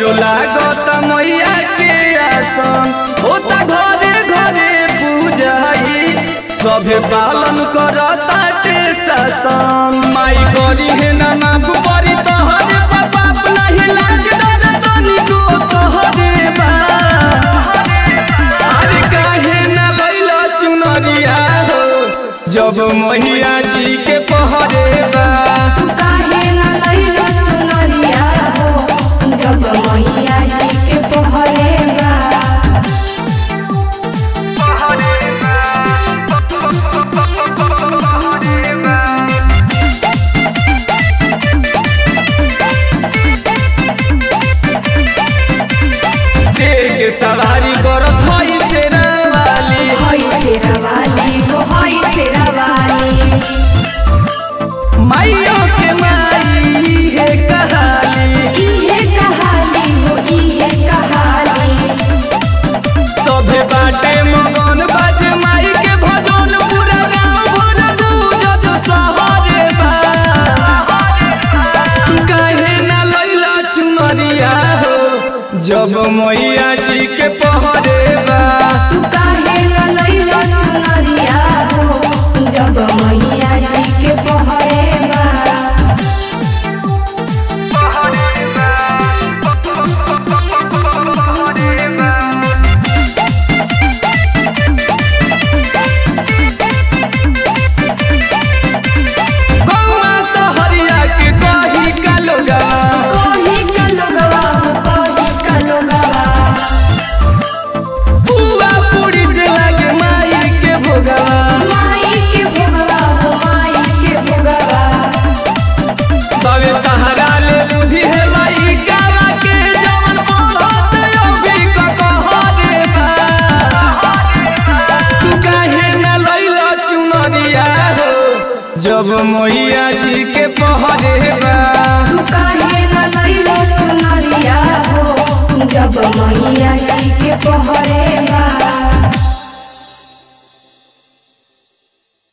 लागत मैया के आसन होता घरे घरे पूजाई सभे पालन करता के शासन माई करी है ना नाम परी तोहरे बाप नहीं लाग डर तनी को तोहरे बा अरे काहे ना भइल चुनरिया हो जब मैया जी के पहरे बा तू काहे न लइलो चुनरिया हो जब मैया जी के पहरे बा शेर के सवारी करत हई तेरा वाली हई सेरा वाली हो हई सेरा वाली माइयो के माई है कहाली इहे कहाली हो इहे कहाली सभे बाटे मगन बाज माई के भजन पूरा गाँव भर गूंजत सहरे बा तू काहे ना लैला चुनरिया हो जब मैया जी के पहरे बा तू काहे न लइलो चुनरिया हो जब मैया जी के पहरे बा गौआ सहरिया के कही का लोगवा कोही का लोगवा हो कोही का लोगवा बुआ पूरी से लागे माई के भोगवा माई के भोगवा हो माई के भोगवा तवे तहरा ले बुद्धि है माई गावा के जवन बोलत अभी का कहरे बा तू काहे ना लैला चुनरिया हो जब मैया जी के पहरे बा तू काहे न लइलो चुनरिया हो जब मैया जी के पहरे बा